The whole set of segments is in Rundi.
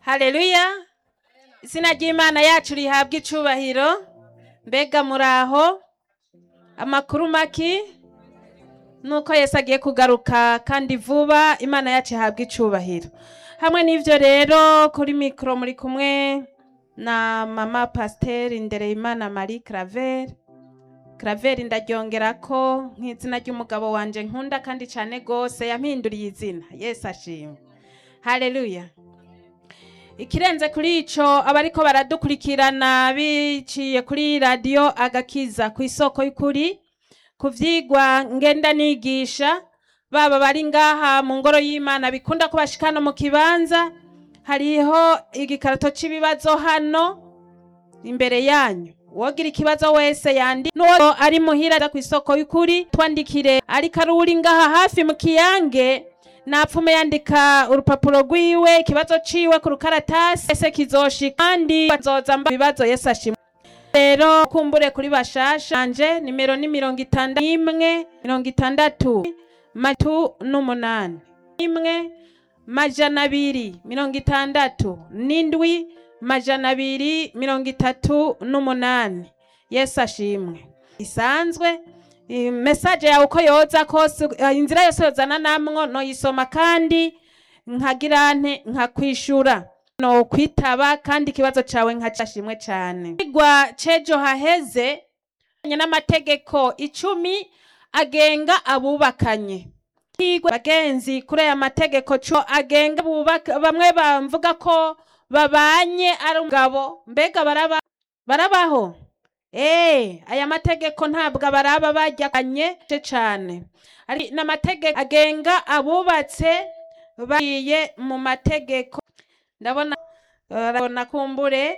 haleluya izina ry'imana yacu rihabwa icubahiro mbega muraho amakuru maki nuko yesu agiye kugaruka kandi vuba imana yacu ihabwa icubahiro hamwe n'ivyo rero kuri mikoro muri kumwe na mama pasiteri ndereyimana marie claver claver ndaryongerako nk'izina ry'umugabo wanje nkunda kandi cane gose yampinduriye izina yesu ashimwe haleluya ikirenze kuri ico abariko baradukurikirana biciye kuri radiyo agakiza ku isoko y'ukuri ku vyigwa ngenda nigisha baba bari ngaha mu ngoro y'imana bikunda ko bashikana mu kibanza hariho igikarato c'ibibazo hano imbere yanyu wogira ikibazo wese yandi n'uwo ari muhira ku isoko y'ukuri twandikire ariko ari uri ngaha hafi mu kiyange napfume yandika urupapuro rwiwe ikibazo ciwe ku rukaratasi ese kizoshika kandi bazoza mba ibibazo yesu ashimwe rero kumbure kuri bashasha anje nimero ni mirongo itandatu n'imwe mirongo itandatu matu n'umunani imwe majana abiri mirongo itandatu n'indwi majana abiri mirongo itatu n'umunani yesu ashimwe isanzwe i- mesaje yawe uko yoza kose eh, inzira yose yozana namwo noyisoma kandi nkagira nte nkakwishura no kwitaba kandi ikibazo cawe nkacashimwe cane igwa cejo hahezeanye n'amategeko icumi agenga abubakanye Higwa bagenzi kuri aya mategeko co agenga abubaka bamwe bamvuga ko babanye ari umugabo mbega baraba barabaho Eh, aya mategeko ntabwo baraba bajyanye cane ari n'amategeko agenga abubatse bagiye mu mategeko ndabona urabona kumbure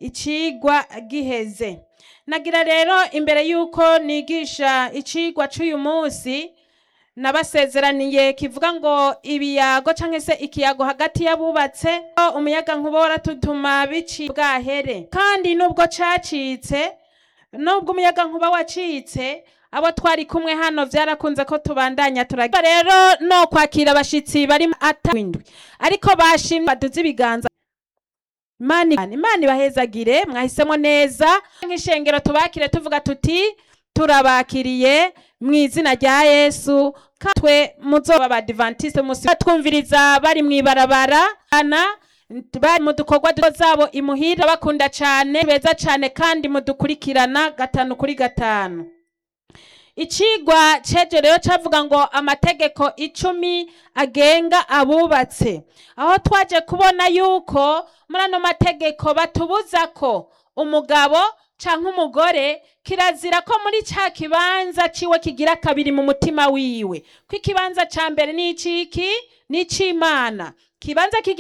icigwa giheze nagira rero imbere y'uko nigisha icigwa c'uyu munsi nabasezeraniye kivuga ngo ibiyago canke se ikiyago hagati y'abubatse ko umuyaga nkuba waratutuma bici bwahere kandi nubwo cacitse nubwo umuyaga nkuba wacitse abo twari kumwe hano vyarakunze ko tubandanya turagira rero no kwakira abashitsi bari atawindwi ariko bashimye baduze ibiganza Imana Imana ibahezagire mwahisemo neza nk'ishengero tubakire tuvuga tuti turabakiriye mu izina rya Yesu kandi twe muzoba abadivantiste musi twumviriza bari mw'ibarabara ana bari mu dukorwa duto zabo imuhira bakunda cane beza cane kandi mudukurikirana gatanu kuri gatanu icigwa ceje rero cavuga ngo amategeko icumi agenga abubatse aho twaje kubona yuko muri ano mategeko batubuza ko umugabo canke umugore kirazira ko muri ca kibanza ciwe kigira kabiri mu mutima wiwe ko ikibanza ca mbere ni iciki ni ic'imana kibanza kigira